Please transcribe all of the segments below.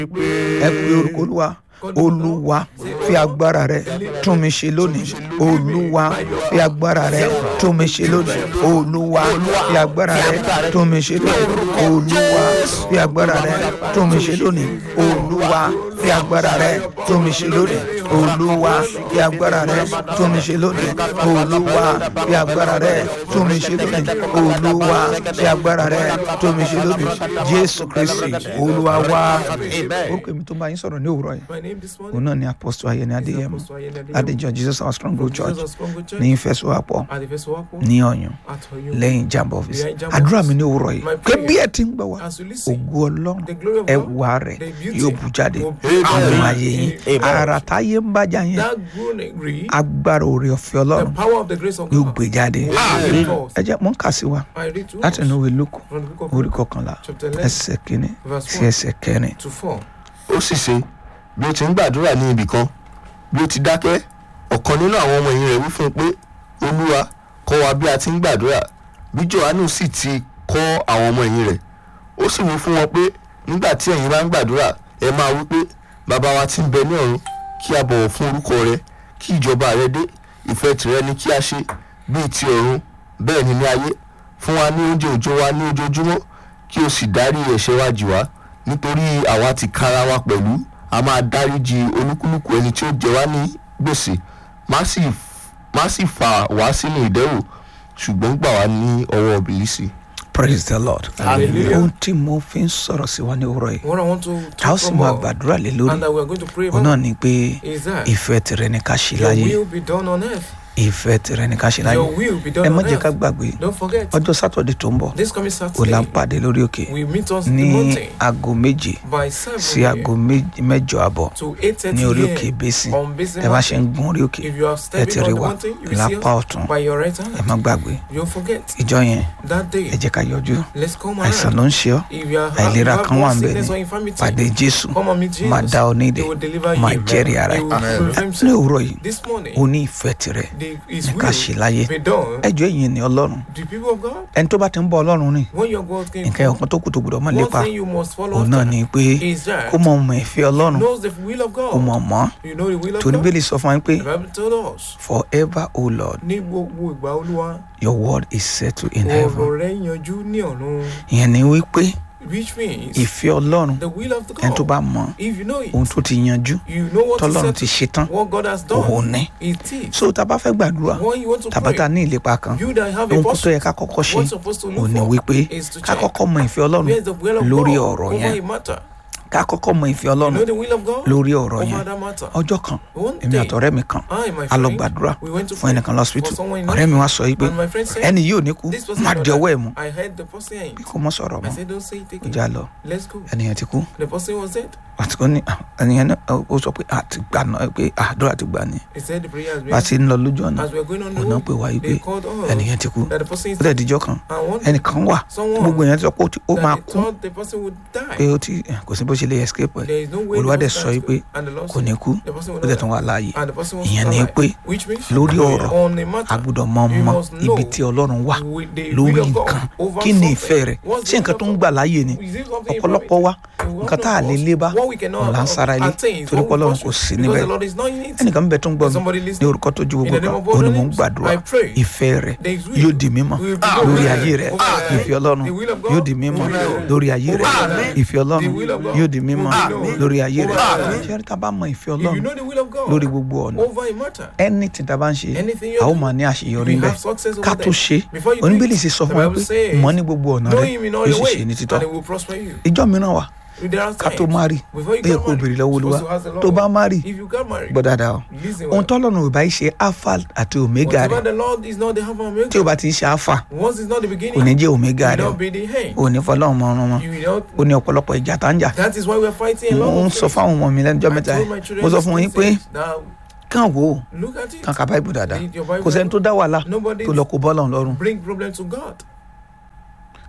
ẹ pe orúkọ olúwa olúwa fi agbára rẹ tún mi ṣe lónìí olúwa fi agbára rẹ tún mi ṣe lónìí olúwa fi agbára rẹ tún mi ṣe lónìí olúwa fi agbára rẹ tún mi ṣe lónìí olúwa fi agbára rẹ tún mi ṣe lónìí olúwa fi agbára rẹ tún mi ṣe lónìí olúwa fi agbára rẹ tún mi ṣe lónìí olúwa fi agbára rẹ tún mi ṣe lónìí jésù kristi olúwa wá orúkọ èmi tó bá yín sọ̀rọ̀ ní òwúrọ̀ yìí My name this morning òun náà ni apostle ayẹni adéyẹmọ Apostle Ayeni Adeyemo. adéjọ jesus our strong growth church Jesus Congo Church ní ìfẹsọwápọ̀ at the Festiwako ní ọ̀yàn at Oyo. lẹ́yìn jamba office Behind Jamba àdúrà office. mi ní òwúrọ̀ yìí My pé prayer bí ẹ ti ń gbọ́ wá As you listen, ògo ọlọ́run the glory of ẹwà God, rẹ̀ the beauty yóò bù jáde will àwọn Amen. ayé yín Amen. ara táyé ń bájà yẹn that groaning, agbára òrè ọ̀fẹ́ the ọlọ́run power of the grace of yóò God gbé jáde will bring forth. ẹ jẹ́ mọ́ ń kà sí wa I read to láti us inú ìwé lóko from the book of orí Luke, kọkànlá chapter 11 ẹsẹ̀ kínní verse sí 1 ẹsẹ̀ kẹrin to 4. ó sì ṣe bí ó ti ń gbàdúrà ní ibì kan bí ó ti dákẹ́ ọ̀kan nínú àwọn ọmọ ẹ̀yìn rẹ̀ wí fún un pé olúwa kọ́ wa bí a ti ń gbàdúrà bí johannu sì ti kọ́ àwọn ọmọ ẹ̀yìn rẹ̀ ó sì wí fún wọn pé nígbà tí ẹ̀yin bá ń gbàdúrà ẹ máa wí pé bàbá wa tí ń bẹ ní ọ̀run kí a bọ̀wọ̀ fún orúkọ rẹ kí ìjọba rẹ dé ìfẹ́ tìrẹ ni kí a ṣe bíi ti ọ̀run bẹ́ẹ̀ ni ní ayé fún wa ní oúnjẹ òjò wa ní ojoojúmọ́ kí o sì dárí ẹ̀ṣẹ̀ wa jì wá nítorí àwa ti kára wa pẹ̀lú a máa dáríji olúkúlùkù ẹni tí ó jẹ wá ní gbèsè má sì má sì fà wá sínú ìdẹ́wò ṣùgbọ́n gbà wá ní ọwọ́ bìlísì. praise the lord Hallelujah. ohun tí mo fi ń sọ̀rọ̀ sí wa ní òwúrọ̀ yìí What I want to tá a ó talk sì máa about gbàdúrà lé lórí and that we are going to pray òun náà about ni pé is that ìfẹ́ tìrẹ ni ká ṣe your láyé will be done on earth. ìfẹ́ tìrẹ ni ká ṣe láyé Your will be ẹ done má on jẹ́ ká earth. gbàgbé Don't forget, ọjọ́ sátọ̀dẹ̀ tó ń bọ̀ this coming kò là ń Saturday, pàdé lórí òkè we meet us in ní the mountain aago méje by sí 7 aago méje- mẹ́jọ àbọ̀ to ní orí 8.30 òkè a.m. basin on Basin ẹ bá ṣe ń Mountain. gun orí òkè If you are ẹ ti stepping rí on the wa mountain, you will see lápá us ọ̀tún by your right ẹ hand. má gbàgbé Don't forget, ìjọ yẹn that ẹ day, jẹ́ ká yọjú let's come àìsàn around. ló ń ṣe ọ́ If you are àìlera have kan wà one ń bẹ̀ sickness ni or infirmity, pàdé jésù come and meet Jesus. máa dá ọ nídè He will deliver máa you. jẹ́rìí ara He ẹ̀ will prove ní himself. òwúrọ̀ yìí This morning, o ní ìfẹ́ tirẹ̀ the, his ní ká ṣe will láyé be done. ẹjọ́ èyí ni ọlọ́run The people of God, ẹni tó bá ti ń bọ ọlọ́run rìn when your God came nǹkan from, ọ̀kan tó kù tó gbọdọ̀ mọ́ one lépa thing you must follow òun náà after ni pé is that kó mọ ọmọ ìfẹ́ ọlọ́run knows the will of kó mọ̀ God. mọ́ You know the will of torí God. bẹ́ẹ̀lì sọ fún wa pé The Bible told us, forever o lord ní gbogbo ìgbà olúwa, your word is settled in heaven ọ̀rọ̀ rẹ̀ yanjú ní ọ̀run. ìyẹn ni wípé Which means, ìfẹ́ ọlọ́run the will of ẹni tó God. bá mọ If you know it, ohun tó ti yanjú you know what is tọ́lọ́run ti set, ṣe tán what God has òun done. ní It is. so tá a bá fẹ́ gbàdúrà When you want to tàbá tá a pray, ní ìlépa kan you that have a ohun tó posture, yẹ ká kọ́kọ́ ṣe what's supposed to òun look ni for wípé is to ká check kọ́kọ́ mọ ìfẹ́ ọlọ́run where is the will of lórí God ọ̀rọ̀ over yẹn a matter. ká kọ́kọ́ mọ ìfẹ́ You ọlọ́run know the will of God lórí ọ̀rọ̀ over yẹn that matter. ọjọ́ kan One èmi day, àtọ̀rẹ́ mi kan I, my a lọ friend, gbàdúrà we went to fún pray ẹnìkan lọ́sibítù for someone in ọ̀rẹ́ mi wá sọ yìí pé And my friend said, ẹni yìí ò ní kú this person má will di not ọwọ́ die. ẹ̀ mú I heard the person ain't. bí kò mọ́ sọ̀rọ̀ I mọ́ said, don't say it kó again. já lọ Let's go. ẹnìyẹn ti kú The person was dead. àti kò ní ẹnìyẹn náà ó sọ pé àti gbà náà pé àdúrà ti gbà ní He said the prayer has been bá a ti ń lọ lójú ọ̀nà As we are going on the òun náà road, pè wá yìí pé they called us ẹnìyẹn ti kú that the person is ó dẹ̀ díjọ́ kan and one ẹnìkan wà tí someone gbogbo èèyàn ti sọ pé ó ti- ó that máa they kú thought the person would pé die. ó ti kò sí bó ṣe lè escape ẹ̀ There is no way Olúwa the dẹ̀ person sọ yìí can pé escape. And the Lord kò ní said, kú the person ó will dẹ̀ not tún die. wà láàyè And the person was ìyẹn ni alive. pé Which means lórí ọ̀rọ̀ on a a matter gbọ́dọ̀ mọ you mọ must know ibi tí ọlọ́run wà with the lórí will of God nǹkan over kí ni something. ìfẹ́ rẹ̀ What's ṣé the nǹkan will tó of ń God? gbà láàyè ni Is it something ọ̀pọ̀lọpọ̀ wa you nǹkan tá a lè lé bá What we cannot òun là ń sára ilé attain is torí what pé we ọlọ́run kò pursue. sí Because níbẹ̀ the Lord is not in it. ẹnìkan bẹ tó ń gbọ́ mi Somebody ní listening. orúkọ tó ju In gbogbo the name kan of God òun ni mò ń names, gbàdúrà I pray. ìfẹ́ rẹ̀ There is will. yóò di mímọ́ will be lórí done ayé rẹ̀ over our life. ìfẹ́ ọlọ́run The will of God yóò di mímọ́ will be done lórí ayé rẹ̀ over our life. ìfẹ́ ọlọ́run The will of God yóò di mímọ́ will be done lórí ayé rẹ̀ over our life. ṣé ká bá mọ ìfẹ́ If you ọlọ́run know the will of God lórí gbogbo ọ̀nà over a matter, anything tá a bá ń ṣe Anything a ó you do, máa ní àṣeyọrí you bẹ́ẹ̀ have success over ká tó them. ṣe Before you do oníbèlì it, sì sọ the fún wa Bible pé says, mọ ní gbogbo ọ̀nà know rẹ̀ him in all yóò your sì ṣe ní ways, títọ́ and he will prosper you. ìjọ mìíràn wà There are ká tó times má rí before you ó yẹ get kó married, béèrè lọ́wọ́ you're olúwa supposed to ask the Lord. tó bá má rí If you get married, gbọ́ dáadáa o listen ohun well. tọ́lọ́run ò bá ṣe alpha àti omega Whatever rẹ̀ the Lord is not the Alpha and tí o Omega. bá ti ń ṣe alpha Once it's not the kò ní beginning, jẹ́ omega you rẹ̀ will not be the end. o ò ní fọlọ́run mọ ọrùn wọn You will not. ó ní ọ̀pọ̀lọpọ̀ ìjà tá ń jà That is why we are fighting a lot mo ń of sọ things. fáwọn ọmọ mi lẹ́nujọ́ I mẹ́ta told my yìí children mo sọ these fún yín pé things. Now, kàn wò ó look at it. kàn ka báìbù dáadáa Read your Bible. kò sẹ́ni tó dá wàhálà Nobody tó lọ kó bọ́ọ̀lù lọ́rùn bring problem to God.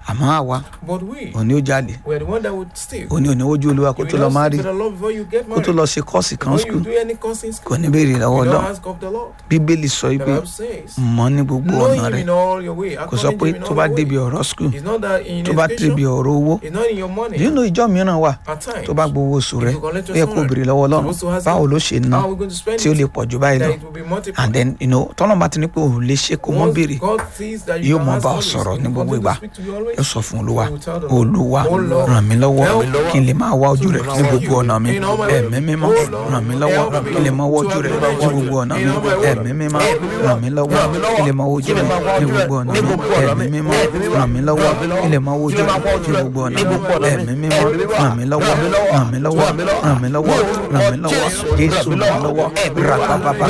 àmọ́ àwa But we, òní ó jalè we are the one that would steal. òní òní ojú olúwa kó You tó will lọ not má seek rí to the Lord before you get kó tó married. lọ ṣe kọ́ọ̀sì kan Before you skul do any course in kò school, ní béèrè lọ́wọ́ you ọlọ́run don't ask of the Lord. bíbélì sọ The pé Bible says, mọ̀ ní gbogbo know ọ̀nà him rẹ̀ in all your way. kò sọ pé acknowledge him in tó all bá your débi way. ọ̀rọ̀ skul It's not that in tó bá débi education, ọ̀rọ̀ owó it's not in your money. nínú ìjọ mìíràn wà At times, tó bá gbowó oṣù rẹ you collect ó your yẹ kó salary. béèrè lọ́wọ́ ọlọ́run Supposed to ask báwo him, ló ṣe ná how are we going to spend tí ó lè it? pọ̀ jù báyìí That lọ it will be multiplied. and then you know tọ́lọ́ bá ti ní pé òun lè ṣe kó mọ́ Once béèrè God sees that you yóò can mọ ask bá ọ always, sọ̀rọ̀ he ní will gbogbo continue ìgbà to speak to you always. yóò sọ fún olúwa You will tell the Lord, olúwa "Oh Lord, ràn mí lọ́wọ́ help me kí n lè máa wá ojú rẹ to ní gbogbo know ọ̀nà mi you in all my ẹ̀mí ways. mímọ́ Oh Lord, ràn mí lọ́wọ́ help me kí n lè máa wá to ojú rẹ ní acknowledge you gbogbo ọ̀nà mi in all my ways. ẹ̀mí mímọ́ ràn mí lọ́wọ́ kí n lè máa wá ojú rẹ ní gbogbo ọ̀nà mi ẹ̀mí mímọ́ ràn mí lọ́wọ́ kí n lè máa wá ojú rẹ ní gbogbo ọ̀nà mi ẹ̀mí mímọ́ ràn mí lọ́wọ́ ràn mí lọ́wọ́ ràn mí lọ́wọ́ ràn mí lọ́wọ́ jésù ràn mí lọ́wọ́ rapapapa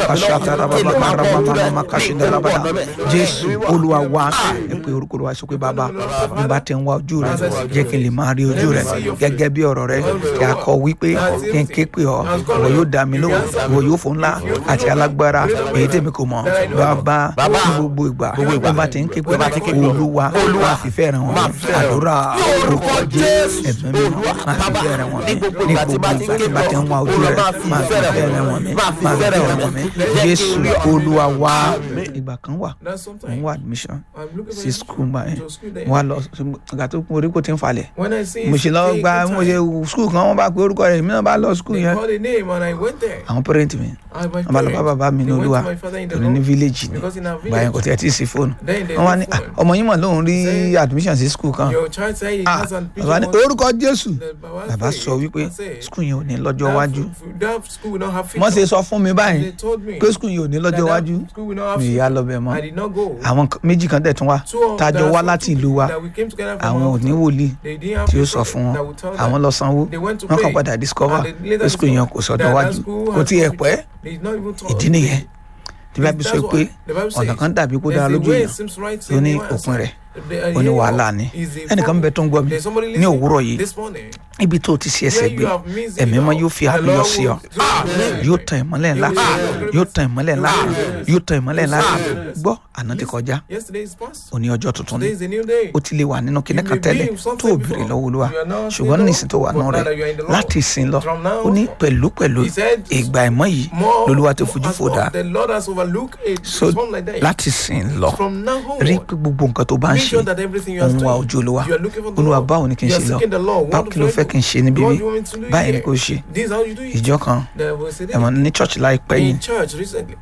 kashataramama kashidarabada jésù olúwa wá ẹ pé orúkọ wa sọ pé bàbá bí bá ti ń wá ojú rẹ jẹ́ kí n lè máa rí ojú rẹ gẹ́gẹ́ bí ọ̀rọ̀ rẹ kí a kọ wípé kí n ké pè ọ́ ìwọ yóò dá mi lóhùn ìwọ yóò fún ńlá àti alágbára èyí tèmi kò mọ̀ bàbá ní gbogbo ìgbà bí bá ti ń ké pè olúwa máa fi fẹ́ ràn wọ́n àdúrà orúkọ jésù ẹ̀mí mi máa fi fẹ́ ràn wọ́n mi ní gbogbo ìgbà tí bá ti ń wá ojú rẹ máa fi fẹ́ ràn wọ́n mi máa fi fẹ́ ràn wọ́n mi jésù olúwa wá ìgbà kan wà That's mo ń sometimes wá admission I'm looking for sí school gbà yẹn to school there. mo wá lọ ìgbà tó kún orí kò tí ń falẹ̀ When I see mo ṣe lọ take gba the mo time, ṣe school kan wọn bá pe orúkọ rẹ èmi náà bá lọ school They yẹn called a name and I went there. àwọn parent mi I, my wọn bá lọ bá parents, bàbá mi ní they went olúwa to my father in the torí ní Lord village ni because in our gbà yẹn kò village, tiẹ̀ tí ì sí fóònù then they wọn wá ní no "Ah, phone. ọmọ yín mọ̀ lóun rí Say, admission sí school kan Your child say he Ah, has an bàbá ní ambition orúkọ jésù The Baba bàbá say- sọ wípé I say, school yẹn ò ní lọ́jọ́ that iwájú f- That school will not have wọ́n ṣe future. sọ fún mi báyìí They told me pé school yẹn ò ní that lọ́jọ́ that iwájú school will not have mi future. ìyá lọ bẹ̀ mọ́ I did not go. àwọn kan- méjì kan dẹ̀ tún wá Two of tájọ that wá some láti two ìlú wa that we came together from àwọn ò our ní town. wòlíì They didn't have tí ó a sọ prophet fún wọn that would tell àwọn them. lọ sanwó They went to wọn kàn pay. padà discover And they later pé school yẹn kò discovered sọ́dọ̀ that that wájú school kò has tiẹ̀ no pẹ́ future. They did not even talk. ìdí nìyẹn tí bá bí sọ That's pé why the Bible ọ̀nà says kan dàbí kó there's dára a lójú way èèyàn it seems right tó ní in one òpin rẹ̀ The- ó ní here wàhálà ni is a ẹnìkan bẹ tó ń gbọ́ mi There's somebody ní listening òwúrọ̀ yìí this morning. ibi tó ti ṣe ẹsẹ̀ Where gbé you have missed it ẹ̀mí mọ́ all. yóò fi The àpéyọ Lord sí ọ will- yóò tan ìmọ́lẹ̀ ńlá yóò tan ìmọ́lẹ̀ ńlá yóò tan ìmọ́lẹ̀ ńlá gbọ́ àná ti kọjá Yesterday is past. òní ọjọ́ tuntun ni Today is a new day. ó ti lè wà nínú kinní You kan may tẹ́lẹ̀ be in something tó o before. béèrè lọ́wọ́ olúwa You are not ṣùgbọ́n in the nísìn tó wà Lord, nù but rẹ̀ now that you are in the Lord. láti ìsìn lọ From now ó ní on, pẹ̀lú pẹ̀lú He said, ìgbà ìmọ̀ yìí More lolúwa ti fojú as fò dá of The Lord has overlooked it. so something like that. láti ìsìn lọ From now on, rí pé gbogbo nǹkan tó bá ń make ṣe sure that everything you are òun wá doing, ojú olúwa you are looking for the olúwa Lord. báwo ni kí n You ṣe are lọ seeking the Lord. báwo What kí ló do fẹ́ I kí n ṣe níbí do? bí What do you want me to do báyìí ni here? kò ṣe This is how you do it. ìjọ kan There was a day ẹ̀wọ̀n ní church láìpẹ́ yìí in church recently.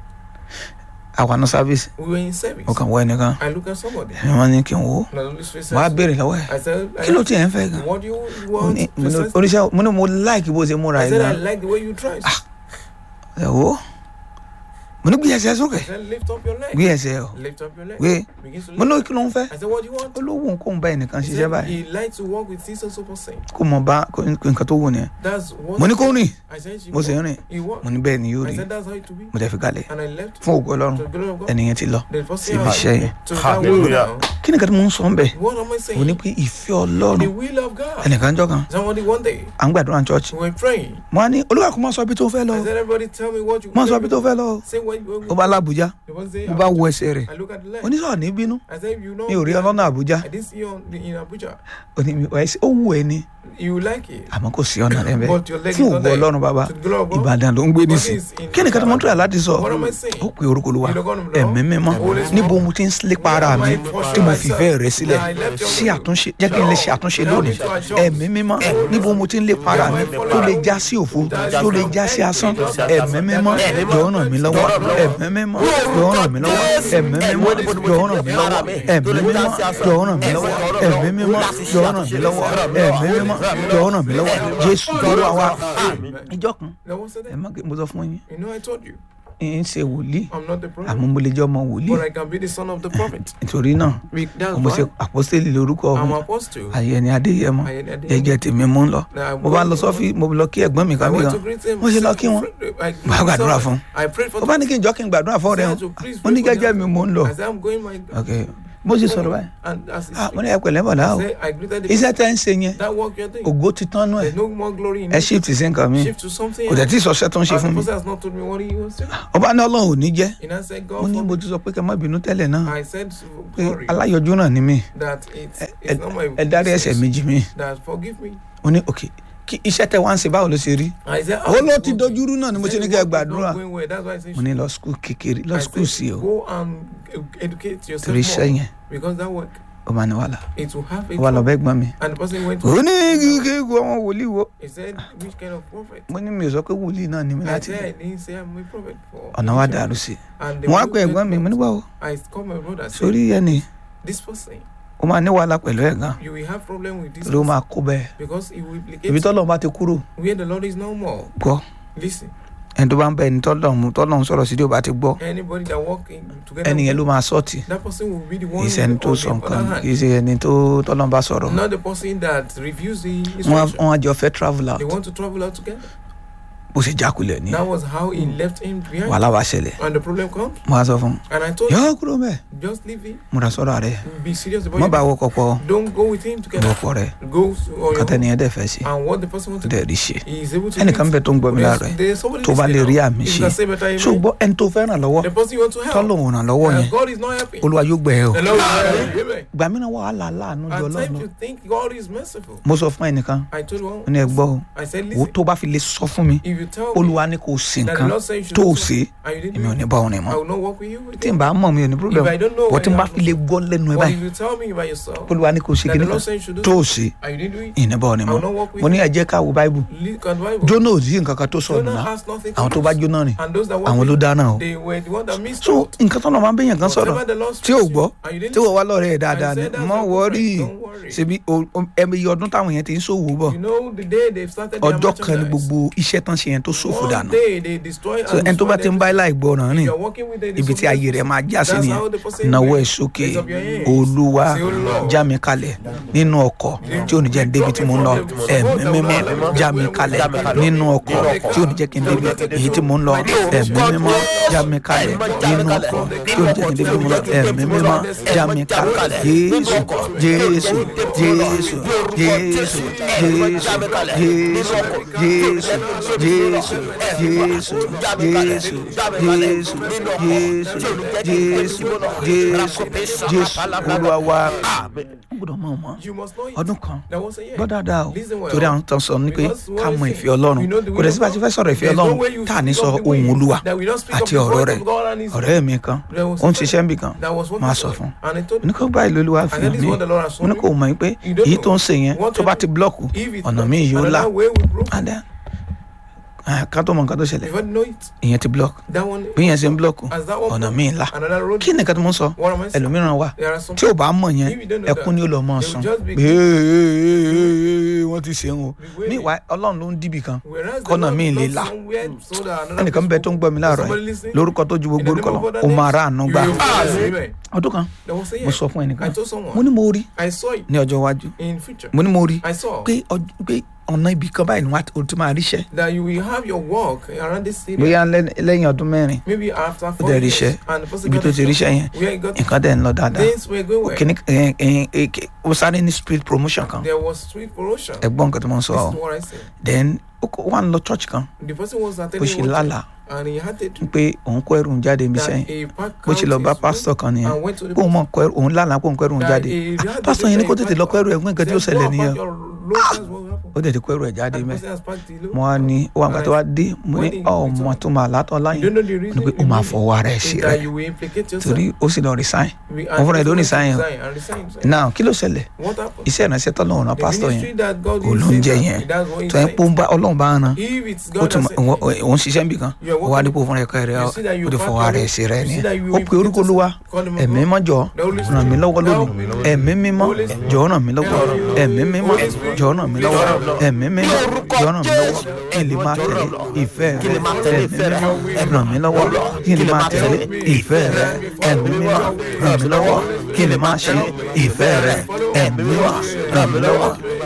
àwa ní service We were in service. mo kàn wọ ẹnìkan I look at somebody. ẹ̀wọ̀n ní kí n wò ó And the Holy Spirit wọ́n á says, béèrè lọ́wọ́ ẹ̀ I said, I kí ló tiẹ̀ ń fẹ́ gan What do you Mo want? ní- mo ní- precisely? oníṣẹ́ mo ní mo like bó ṣe múra I ẹ̀ said, I gan like the way you dress. ẹ̀ wò ó mo ní gbé ẹsẹ̀ sókè I said, lift up your leg. gbé ẹsẹ̀ ọ̀ Lift up your leg. gbé Begin to mo ní lift. kí ló ń fẹ́ I said, what do you want? ó ló wù kó ń bá ẹnìkan He ṣiṣẹ́ said, báyìí he likes to work with sisters super saint. kó mọ bá kó nǹkan tó wù ni That's what mo ní kó rìn I said, she mo sì ń walked. rìn He walked. mo ní bẹ́ẹ̀ ni yóò I rí said, that's how it to be. mo dẹ̀ fi kalẹ̀ And I left fún ògo ọlọ́run to the glory of God. ẹnìyẹn ti lọ The first sí thing ibi I iṣẹ́ yẹn to that Hallelujah. world now. kí ni kí mo ń sọ ń bẹ̀ What am I mo saying? ní pé ìfẹ́ ọlọ́run The will of God. ẹnìkan jọ kan Somebody one day, à ń gbàdúrà ní church we were praying. mo á ní olúwa kò má sọ ibi tó fẹ́ lọ I said, everybody tell me what you má sọ ibi tó fẹ́ lọ Say what you ó bá lábùjá The one say, mo bá wo ẹsẹ̀ rẹ̀ I look at the leg. oníṣòwò ní bínú I said, you know, mi ò rí ọlọ́nà àbújá I didn't see you on, in Abuja. òní mi ọ̀ ó wù ẹ́ ni You like it. àmọ́ kò sí ọ̀nà rẹ̀ bẹ́ẹ̀ But your leg fún is not ògo there. ọlọ́run bàbá To the glory of God. ìbàdàn ló ń gbé nísìn is in kí ni kí ni mo ń tura láti sọ What am I saying? ó pe orúkọ olúwa You don't know the ẹ̀mí mímọ́ Holy Spirit. níbo mo ti ń lépa ara mi tí mo fi fẹ́ rẹ sílẹ̀ sí àtúnṣe jẹ́ kí n lè ṣe àtúnṣe lónìí ẹ̀mí mímọ́ níbo mo ti ń lépa ara mi tó lè já sí òfo tó lè já sí asán ẹ̀mí mímọ́ jọ̀ọ́ ràn mí lọ́wọ́ ẹ̀mí mímọ́ jọ̀ọ́ ràn mí lọ́wọ́ ẹ̀mí mímọ́ jọ̀ọ́ ràn mí lọ́wọ́ ẹ̀mí mímọ́ jọ̀ọ́ ràn mí lọ́wọ́ ẹ̀mí mímọ́ jọ̀ọ́ ràn mí lọ́wọ́ ẹ̀mí mímọ́ jọ̀ọ́ ràn mí lọ́wọ́ jésù olúwa wa ìjọ kan That was the ẹ day. má mo sọ fún yín You know, I told you, ń ṣe wòlíì I'm not the prophet, àmọ́ mo lè jẹ́ ọmọ wòlíì but I can be the son of the prophet. nítorí náà We- That's mo ṣe why àpọ́sítélì lórúkọ I'm ọ̀hún apostle. ayẹni adéyẹmọ Ayẹni Adéyẹmọ. jẹjẹ tèmi mú ń lọ Now, mo bá lọ sọfí mo lọ kí ẹ̀gbọ́n mi I kan bí went kan to greet him. mo ṣe lọ kí wọn I- Mo bá gbàdúrà fún un. I prayed for ó bá ní kí n jọ kí n gbàdúrà fún ọ̀rẹ́ I wọn said to please mo pray ní for gẹ́gẹ́ them. mi mò ń lọ I said, I'm going my ok Bó ṣe sọ̀rọ̀ báyìí. And as he ah mo speaks, ní ẹ pẹ̀lẹ́ bọ̀dá o I said, I greeted the iṣẹ́ person. tẹ́ ń ṣe yẹn That work you're doing. ògo ti tán nú ẹ̀ There's no more glory in ẹ it. shift sí nǹkan mi Shift to something kò tẹ̀ tí else. ì sọṣẹ́ tó ń ṣe And fún the mi person has not told me what he was doing. ọba ní ọlọ́run ò ní jẹ́ And I said, mo God, ní mo forbid. ti sọ pé kẹ́ má bínú tẹ́lẹ̀ náà I said, pé glory, aláyọjú náà ni mí that it's, ẹ it's not my ẹ dárí ẹ̀ṣẹ̀ business. méjì mi That forgive me. mo ní òkè kí iṣẹ́ tẹ wá ń ṣe báwo ló ṣe rí I said, ó ló "Ah, ti it's dojúrú náà ni mo He ṣe ní said, kẹ́ ẹ "Work is not gbàdúrà going well." That's why I said, mo ní lọ skul kékeré lọ I skul said, sí o Go and educate yourself torí iṣẹ́ more. yẹn Because that work, ó máa ní wàhálà it will have a ó wà lọ trouble. bẹ́ẹ̀ gbọ́n mi And the person went ó to ní kíkẹ́ gbọ́ àwọn wòlíì wo He said, which kind of prophet? mo ní mi ò sọ pé wòlíì náà ni mi I láti said, I didn't say I'm a prophet. For ọ̀nà wa initially. dàrú sí i And they mo wá were pé ẹ̀gbọ́n mi mo ní looking báwo I called my brother and said, sórí ẹni this person, ó máa ní wàhálà pẹ̀lú ẹ̀ gan you will have problem with this torí ó person máa kó bẹ́ẹ̀ because it will implicate ibi tọ́lọ́ bá ti kúrò where the Lord is no more. gbọ́ Listen, ẹni tó bá ń bẹ ẹni tọ́lọ́ mú tọ́lọ́ ń sọ̀rọ̀ sí tí ó bá ti gbọ́ anybody that walk in together, ẹni yẹn ló with máa sọ́ọ̀tì that person will be the kì one í ṣe ẹni tó on sọ the nǹkan other kì í hand. ṣe ẹni tó tọ́lọ́ bá sọ̀rọ̀ Not the person that refused the wọ́n instruction. wọ́n á jọ fẹ́ travel out They want to travel out together. bó ṣe jákulẹ̀ ní That was how he left him behind. wàhálà wá ṣẹlẹ̀ And the problem comes, mo á sọ fún un and I told yọ him, kúrò mẹ́ just leave him. múra sọ́rọ̀ rẹ̀ Be serious about mọ́ it. bá wọkọ̀ pọ̀ Don't go with him together. wọkọ̀ rẹ̀ Go to on your kọ́tẹ́ own. nìyẹn dẹ̀ fẹ́ sí And what the person wants tó to dẹ̀ do, rí ṣe he is able to ẹnìkan do bẹ it. tó ń gbọ́ mi There's- láàárọ̀ ẹ̀ there's somebody tó bá lè listening rí now. àmì If ṣe you can say better amen. ṣùgbọ́n ẹni tó fẹ́ ràn lọ́wọ́ The person you want to help. tọ́lọ̀ ò ràn lọ́wọ́ yẹn And God is not helping. olúwa yóò gbẹ ẹ o The Lord will help you. Amen. gbà mí náà wàhálà láàánú jọ At ọlọ́run times you think God is merciful. mo sọ fún ẹnìkan I told ó one. ní ẹ gbọ́ o I said, wo listen. tó bá fi lè sọ fún mi If you tell me olúwa ní kò sí that the nǹkan Lord said you should tó do o something, ṣe and you didn't èmi ò do ní it, bá òun rìn mọ́ I will not work with you. tí n bá mọ̀ mi ò ní problem If I don't know bọ́ when tí n you bá have fi lè gbọ́ lẹ́nu ẹ But báyìí if you tell me by yourself olúwa ní kò ṣe that kíní the kan Lord said you should do tó o something, ṣe and you didn't do it, ìní bá òun rìn I mọ́ will not work with mo ní you. ẹ jẹ́ ká wo báìbù Look at the Bible. jóná ò sí nǹkan kan tó sọ Jonah nùnà has nothing to àwọn tó bá lose. jóná rìn And those that àwọn walk ló with dáná o they were the one that missed so out. nǹkan tó náà máa ń bẹ̀yàn kan sọ̀rọ̀ Whatever the Lord tí ò speaks to gbọ́ you, and you didn't tí wọ́n wá lọ́rẹ̀ ẹ̀ dáadáa ni said that's mọ́ your wọ́ọ́rì girlfriend, don't worry. ṣebí ẹ̀mí iye ọdún táwọn yẹn ti ń ṣòwò bọ̀ You know the day they started their ọjọ́ kan ni merchandise. gbogbo iṣẹ́ tán ṣe yẹn tó ṣòfò One dànù day they destroy so and ẹni tó bá destroy ti ń bá everything. láì gbọ́ràn rìn You're working with the ibi tí ayé rẹ̀ máa já sí That's nìyẹn how the person náwó will ẹ̀ sókè raise up your hands. olúwa Say, "Oh Lord." já mi kalẹ̀ nínú ọkọ̀ tí ò ní jẹ́ débi tí mo ń lọ ẹ̀mí mímọ́ já mi kalẹ̀ nínú ọkọ̀ tí ò ní jẹ́ kí n débi èyí tí mo ń lọ ẹ̀mí mímọ́ já mi kalẹ̀ nínú ọkọ̀ tí ò ní jẹ́ kí n débi tí mo ń lọ ẹ̀mí mímọ́ já mi kalẹ̀ jésù jésù jésù jésù jésù jésù jésù jésù jésù jésù jésù jésù jésù jésù jésù olúwa wa gbọ́dọ̀ mọ̀ mọ́ You must know it. ọdún kan That was a year. gbọ́ dáadáa o Listen well. torí àwọn tó ń sọ ní pé Because ká what mọ I ìfẹ́ say, ọlọ́run we know the kò will dẹ̀ of sí bá ti God. fẹ́ sọ̀rọ̀ ìfẹ́ There's no ọlọ́run way you tá à ní speak sọ of the way ohun olúwa that we don't speak of àti the ọ̀rọ̀ voice rẹ̀ of God and his ọ̀rẹ́ mi kan There was ó ń a ṣiṣẹ́ níbì kan That was what máa he sọ said. fún un And I told ní him, kó báyìí lolúwa fi And that hàn is mí what the Lord has mo ní shown kó me. mọ̀ pé You don't èyí know tó ń ṣe yẹn what tó you bá do. ti blọ́ọ̀kù if it's ọ̀nà not- míì yóò là another way will broke. and then ah, ká tó mọ nǹkan tó ṣẹlẹ̀ If I know it, ìyẹn ti block that one bí yẹn ṣe ń block as that one ọ̀nà broke, míì là another road. kí nìkan tó mọ̀ ń sọ What am I saying? ẹlòmíràn wà There are some tí ò bá mọ̀ yẹn If you don't know ẹkún that, ni ó lọ mọ̀ they will sùn just be- pé "Ee, wọ́n ti ṣe ń o Be waiting. níwá ọlọ́run ló ń dìbì kan Whereas the kọ́nà Lord míì lè belongs là somewhere so that another ẹnìkan bẹ tó ń gbọ́ mi láàárọ̀ Somebody yìí listening? lórúkọ tó ju In gbogbo the orúkọ name lọ of other ó names, máa rà àánú you gbà will find Amen. ọdún kan There was a mo year. sọ fún ẹnìkan I told someone. mo ní mo rí I saw it ní ọjọ́ iwájú in future. mo ní mo rí I saw pé ọj- pé ọ̀nà ibì kan báyìí ni wọ́n á ti máa ríṣẹ́ that you will have your work around this city. bóyá lẹ́- lẹ́yìn ọdún mẹ́rin Maybe after ó four dẹ̀ years. ríṣẹ́ And the person ibi got tó a ti job. ríṣẹ́ yẹn Where he got nǹkan dẹ̀ ń lọ dáadáa things were going well. kìíní ẹ- ẹ- ẹ- ẹ- ó sáré ní street promotion kan There was street promotion. ẹ̀gbọ́n nǹkan tó máa ń sọ This ọ́ is what I said. then ó kó- ó wà ń lọ church kan The person was bó attending ṣe one lálàá church and he had it pé òun kó ẹrù ń jáde níbi that sẹ́yìn a pack bó ṣe lọ out bá his pásítọ̀ kan nìyẹn and went to the pé òun mọ̀ kó ẹrù òun lálàá pé òun kó ẹrù ń that jáde he had pásítọ̀ yẹn ní kó tètè lọ kó ẹrù ẹ̀ fún nǹkan tí ó Said, ṣẹlẹ̀ "Go and nìyẹn pack your load, that's what happened." ó dẹ̀ ti kó ẹrù ẹ̀ jáde And the mẹ́ person has packed the load. mo wá ní ó wà nǹkan tó wá dé mo ní When he- ọmọ tó máa látọ̀ You láyìn don't know the mo ní reason pé ó máa behind it. fọwọ́ ara ẹ̀ Is sí that rẹ̀ you will implicate yourself. torí ó sì lọ resign We- Wọ́n fúnra ẹ̀ ló and resign o. resign and resign himself. now kí ló ṣẹlẹ̀ What happened? iṣẹ́ ìránṣẹ́ tọ́lọ́run rán The pásítọ̀ ministry yẹn that God kò is ló ń saying jẹ́ that, yẹn that's what he's tó yẹn saying. pé ó ń bá ọlọ́run bá ń ran If it's ó God tún that sent òun ṣiṣẹ́ níbì kan You are ó wá working- dípò fúnra ẹ̀ka rẹ̀ You see that you ó ti pack fọwọ́ your ara ẹ̀ load. sí rẹ̀ You ni see that you ó pe orúkọ olúwa Call him ẹ̀mí God. mọ́jọ The Holy ràn mí Spirit. lọ́wọ́ Help lónìí me, Lord. ẹ̀mí mímọ́ Holy Spirit. jọ̀ọ́ ràn mí lọ́wọ́ Help me. ẹ̀mí mímọ́ Holy Spirit. jọ̀ọ́ ràn mí lọ́wọ́ Help me. ẹ̀mí mímọ́ jọ̀ọ́ ràn mí lọ́wọ́ kí n lè máa tẹ̀lé ìfẹ́ rẹ ẹ̀mí mímọ́ ràn mí lọ́wọ́ kí n lè máa tẹ̀lé ìfẹ́ rẹ ẹ̀mí mímọ́ ràn mí lọ́wọ́ kí n lè máa ṣe ìfẹ́ rẹ ẹ̀mí mímọ́ ràn mí lọ́wọ́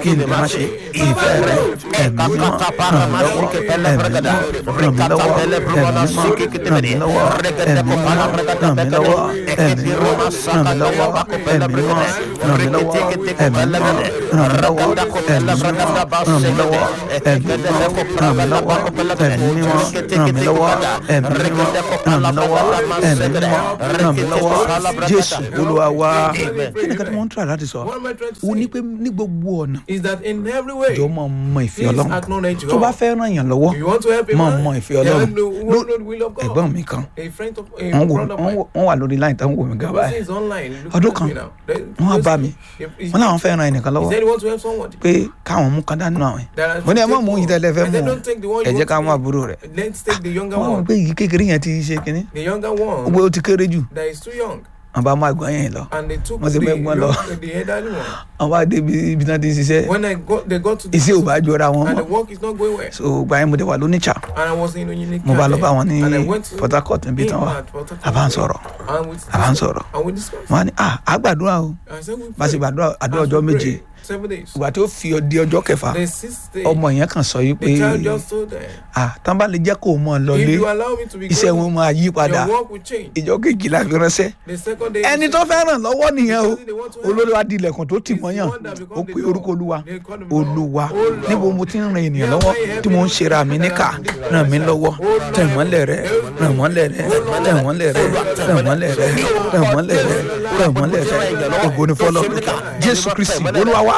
kí n lè má ṣe ìfẹ́ rẹ ẹ̀mí mímọ́ ràn mí lọ́wọ́ ẹ̀mí mímọ́ ràn mí lọ́wọ́ ẹ̀mí mímọ́ ràn mí lọ́wọ́ ẹ̀mí mímọ́ ràn mí lọ́wọ́ ẹ̀mí mímọ́ ràn mí lọ́wọ́ ẹ̀mí mímọ́ ràn mí lọ́wọ́ ẹ̀mí mímọ́ ràn mí lọ́wọ́ ẹ̀mí mímọ́ ràn mí lọ́wọ́ ẹ̀mí mímọ́ ràn mí lọ́wọ́ ẹ̀mí mímọ́ ràn mí lọ́wọ́ ẹ̀mí mímọ́ ràn mí lọ́wọ́ ẹ̀mí mímọ́ ràn mí lọ́wọ́ jésù olúwa wa kí ni ká tí wọ́n ń try láti sọ What am I trying to o ní say? pé ní gbogbo ọ̀nà Is that in every way, jọ mọ mọ ìfẹ́ Please ọlọ́run acknowledge tó bá God. fẹ́ ràn yàn lọ́wọ́ you want to help a mọ man, mọ ìfẹ́ then ọlọ́run know- Ló- know the will of God. ẹ̀gbọ́n mi kan A friend of a wọ́n wò brother of wọ́n mine. wò- wọ́n wà lórí line tán wò mí gan The person báyìí is online. looking Ọdún at kan, me now. Then- wọ́n á bá mi If- if- wọ́n làwọn fẹ́ ran ẹnìkan He lọ́wọ́ said he wants to help someone. pé káwọn mú kan dání náà There are mo ní ẹ má take mú one. yìí tẹ́lẹ̀ fẹ́ I mú said, o don't take the one ẹ you jẹ́ want ká to mú take. àbúrò rẹ̀ Let's take the younger wọ́n wọ́n one. pé yìí kékeré yẹn ti ṣe kínní The younger one gbogbo ó ti kéré jù that is too young. wọ́n bá mú àgbọ̀n yẹn lọ And they took Wọ́n ti the, mẹ́gbọ́n lọ. young- the elderly one. wọ́n bá dé ibi ibi náà ti ń ṣiṣẹ́ When I got, they got to the iṣẹ́ ò bá jọra wọn and mọ́ the work is not going well. so gba yẹn mo dé wà lóníṣà And I was in a unique mo bá lọ cafe. bá wọn ní And I went to port harcourt níbi tán him wà at Port Harcourt. a bá ń sọ̀rọ̀ And we a bá ń sọ̀rọ̀ And we discussed. wọ́n á ní ah àgbàdúrà o I said we bá a ṣe prayed. gbàdúrà àdúrà As we ọjọ́ méje prayed, Seven days. ìgbà tó fi di ọjọ́ kẹfà The sixth day, ọmọ yẹn kàn sọ yìí pé the child just told them, ah tán bá lè jẹ́ kó o mọ̀ if lọlé you allow me to be iṣẹ́ going, wọn máa yí padà your work will change. ìjọ kejìlá fi ránṣẹ́ The second day, ẹni he tó said, fẹ́ ràn lọ́wọ́ nìyẹn o Because they want to help. olórí wa di ilẹ̀kùn tó tì He's the mọ́yàn one that ó become the pe door. orúkọ olúwa They call him Lord. olúwa Oh, Lord. níbo mo ti ń ran ènìyàn Yeah, lọ́wọ́ why you tí mo ń helping ṣera mi me? níkà Oh, ràn mí lọ́wọ́ Lord. tẹ̀ mọ́lẹ̀ rẹ ràn mọ́lẹ̀ rẹ tẹ̀ mọ́lẹ̀ rẹ tẹ̀ mọ́lẹ̀ rẹ tẹ̀ mọ́lẹ̀ rẹ tẹ̀ mọ́lẹ̀ rẹ ògo ni fọlọ́ jésù kristi olúwa wa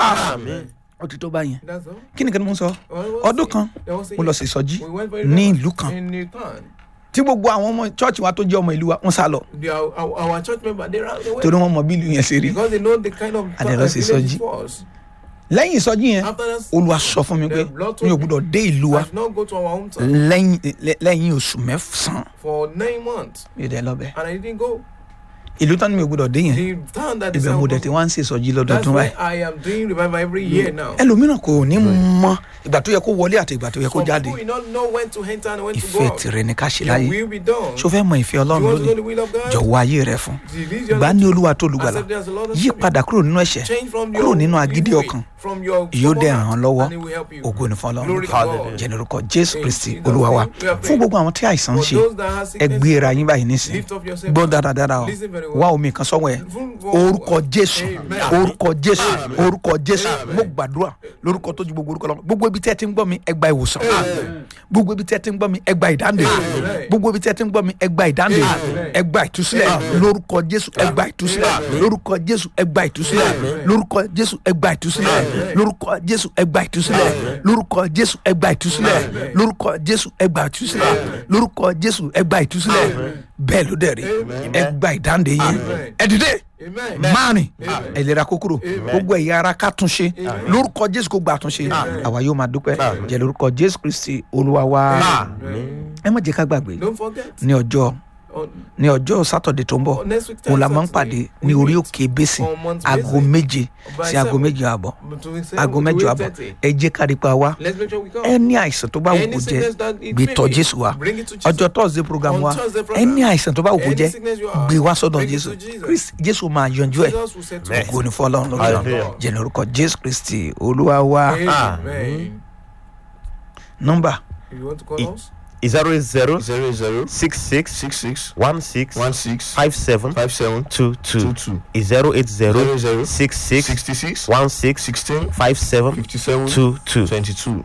ó ti tó báyẹn That's all. kí ni kí ni mo ń sọ Well, what's ọdún it? kan There was a- mo lọ sí ìsọjí We went very ní well ìlú kan In the town. tí gbogbo àwọn ọmọ chọ́ọ̀chì wa tó jẹ́ ọmọ ìlú wa wọ́n sá lọ The, our, our, our church member, they ran away. torí wọ́n mọ bí ìlú yẹn ṣe rí Because they know the kind of And they uh, lost his village soji. it was. lẹ́yìn ìsọjí yẹn After that, olúwa sọ fún mi pé The Lord mi ò told me, gbúdọ̀ dé ìlú wa I should not go to our hometown lẹ́yìn lẹ́- lẹ́yìn oṣù mẹ́sàn-án for nine months. mi ò dẹ̀ lọ́bẹ̀ And I didn't go. ìlú tán ni mi ò gbúdọ̀ dé yẹn The town that is ibẹ̀ mo dẹ̀ ti wá ń ṣe ìsọjí That's lọ́dọọdún why báyìí I am doing revival every year now. ẹlòmíràn kò ní mọ ìgbà tó yẹ kó wọlé àti ìgbà tó yẹ kó Some jáde people will not know when to enter and when to go ìfẹ́ out. tìrẹ ni ká ṣe Your láyé will be done. ṣó fẹ́ mọ ìfẹ́ You ọlọ́run want to know lónìí the will of God? jọ̀wọ́ ayé rẹ fún Release your gbà ní olúwa tó lùgbàlà Accept it as the Lord and yí Savior. padà kúrò nínú ẹ̀ṣẹ̀ Change from kúrò your nínú agídí evil way, ọkàn from your yóò dẹ̀ stubborn ràn án heart, lọ́wọ́ and it will help you. ògo ni fún ọlọ́run Glory to God. jẹnirúkọ jésù In kristi Jesus' olúwa wa name, we are fún gbogbo àwọn tí àìsàn ń For ṣe those that have ẹ sickness, gbé ara yín báyìí nísìn lift up yourself. gbọ́ dáradára o Listen very well. wá omi kan sọ́wọ́ ẹ̀ orúkọ jésù orúkọ jésù orúkọ jésù mo gbàdúrà lórúkọ tó ju gbogbo orúkọ lọ gbogbo ibi tí ẹ ti ń gbọ́ mi ẹ gba ìwòsàn gbogbo ibi tí ẹ ti ń gbọ́ mi ẹ gba ìdáǹdè gbogbo ibi tí ẹ ti ń gbọ́ mi ẹ gba ìdáǹdè ẹ gba ìtúsílẹ̀ lórúkọ jésù ẹ gba ìtúsílẹ̀ lórúkọ jésù ẹ gba ìtúsílẹ̀ lórúkọ jésù ẹ gba ìtúsílẹ̀ lórúkọ jésù ẹ gba ìtúsílẹ̀ lórúkọ jésù ẹ gba ìtúsílẹ̀ lórúkọ jésù ẹ gba ìtúsílẹ̀ lórúkọ jésù ẹ gba ìtúsílẹ̀ bẹ́ẹ̀ ló dẹ̀ rí ẹ gba ìdáǹdè yín ẹ dìde Amen. márùn ìlera kúkúrò gbogbo ẹ̀yà ara ká tún ṣe lórúkọ jésù kó gba àtúnṣe àwa yóò máa dúpẹ́ jẹ́ lórúkọ jésù kristi olúwa wa ẹ má jẹ́ ká gbàgbé Don't forget. ní ọjọ́ On, ní ọjọ́ sátọ̀dẹ̀ tó ń bọ̀ on next week, òun la máa ń Saturday, pàdé we ní orí meet òkè bẹ́sìn on Mount aago Basin méje by sí aago seven. méje àbọ̀ between seven aago to mẹ́jọ eight àbọ̀ thirty. ẹ jẹ́ kárípa wa Let's make sure we come. ẹni àìsàn tó bá wù Any kó jẹ́ sickness that it gbé may tọ̀ be, jésù wa bring it to Jesus. ọjọ́ thursday program On wa Thursday program, ẹni àìsàn tó bá wù kó any jẹ́ sickness you are, gbé wá sọ́dọ̀ bring it jésù to Jesus. Christ- jésù máa yanjú ẹ̀ Jesus will say to ògo us, ní fọlọ́run lókè Hallelujah. jẹ́ lórúkọ jésù kristi olúwa wa Amen. nọ́mbà If you want to call us, zero eight zero zero zero six six six six one six one six five seven five seven two two two two zero eight zero zero zero six six sixty six one six sixteen five seven fifty seven two two. twenty two.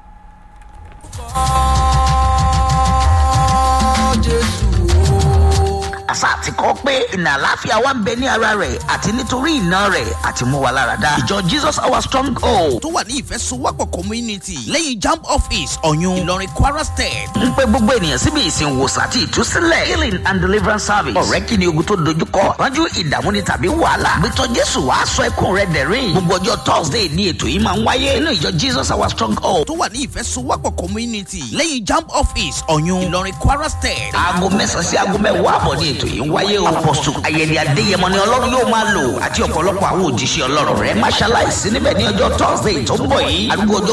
àṣà àti kọ́ pé ìnà àláfíà wa ń bẹ ní ara rẹ̀ àti nítorí ìná rẹ̀ àti mú wa lára dá. ìjọ jesus our strong hold tó wà ní ìfẹsowọ́pọ̀ community lẹ́yìn jamb office ọ̀yún ìlọrin kwara state. ń pe gbogbo ènìyàn síbi ìsìn wòsàn àti ìtúsílẹ̀ healing and deliverance service. ọ̀rẹ́ kí ni ogun tó dojúkọ ránjú ìdààmú ni tàbí wàhálà. gbẹtọ jésù wàá sọ ẹkún rẹ dẹ̀rín. gbogbo ọjọ́ thursday ni ètò yìí máa ń wáyé nínú ìjọ jesus our strong hold. tó wà ní ìfẹsowọ́pọ̀ community lẹ́yìn jamb office ọ̀yún ìlọrin kwara state. aago mẹ́sàn-án sí aago mẹ́wàá àbọ̀ ní ètò yìí ń wáyé o. apọ̀sù ayẹyẹ adéyẹmọ ni ọlọ́run yóò máa lò àti ọ̀pọ̀lọpọ̀ àwọn òjíṣẹ́ ọlọ́run rẹ̀ máṣáláìsí níbẹ̀ ní ọjọ́ thursday tó ń bọ̀ yìí. arúgbó ọjọ́